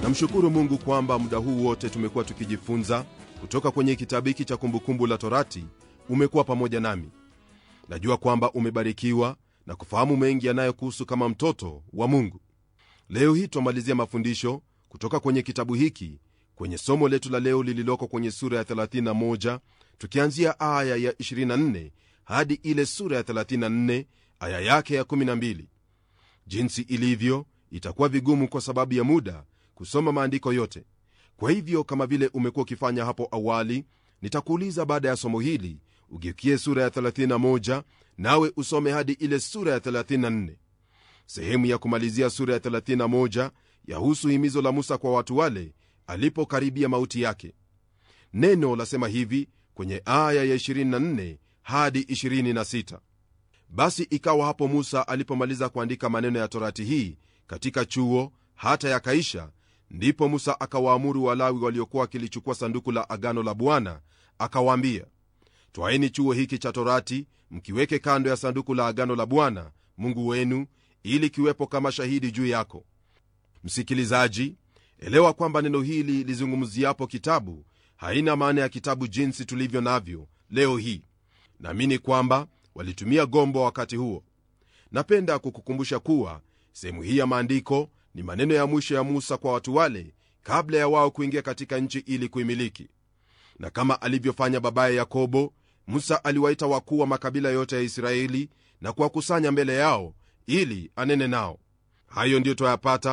namshukuru mungu kwamba muda huu wote tumekuwa tukijifunza kutoka kwenye kitabu hiki cha kumbukumbu la torati umekuwa pamoja nami najua kwamba umebarikiwa na kufahamu mengi yanayokuhusu kama mtoto wa mungu leo hii twamalizia mafundisho kutoka kwenye kitabu hiki kwenye somo letu la leo lililoko kwenye sura ya 31 tukianzia aya ya 24 hadi ile sura ya 34 aya yake ya 12 jinsi ilivyo itakuwa vigumu kwa sababu ya muda kusoma maandiko yote kwa hivyo kama vile umekuwa ukifanya hapo awali nitakuuliza baada ya somo hili ugeukie sura ya 31 nawe usome hadi ile sura ya 34 sehemu ya kumalizia sura ya 31 yahusu himizo la musa kwa watu wale alipokaribia mauti yake neno lasema hivi kwenye aya ya 24 hadi 26 basi ikawa hapo musa alipomaliza kuandika maneno ya torati hii katika chuo hata yakaisha ndipo musa akawaamuru walawi waliokuwa wakilichukua sanduku la agano la bwana akawaambia twaeni chuo hiki cha torati mkiweke kando ya sanduku la agano la bwana mungu wenu ili kiwepo kama shahidi juu yako msikilizaji elewa kwamba neno hili lizungumziapo kitabu haina maana ya kitabu jinsi tulivyo navyo leo hii naamini kwamba walitumia gombo wakati huo napenda kukukumbusha kuwa sehemu hii ya maandiko ni maneno ya mwisho ya musa kwa watu wale kabla ya wao kuingia katika nchi ili kuimiliki na kama alivyofanya babaye yakobo musa aliwaita wakuu wa makabila yote ya israeli na kuwakusanya mbele yao ili anene nao hayo ndiyo twayapata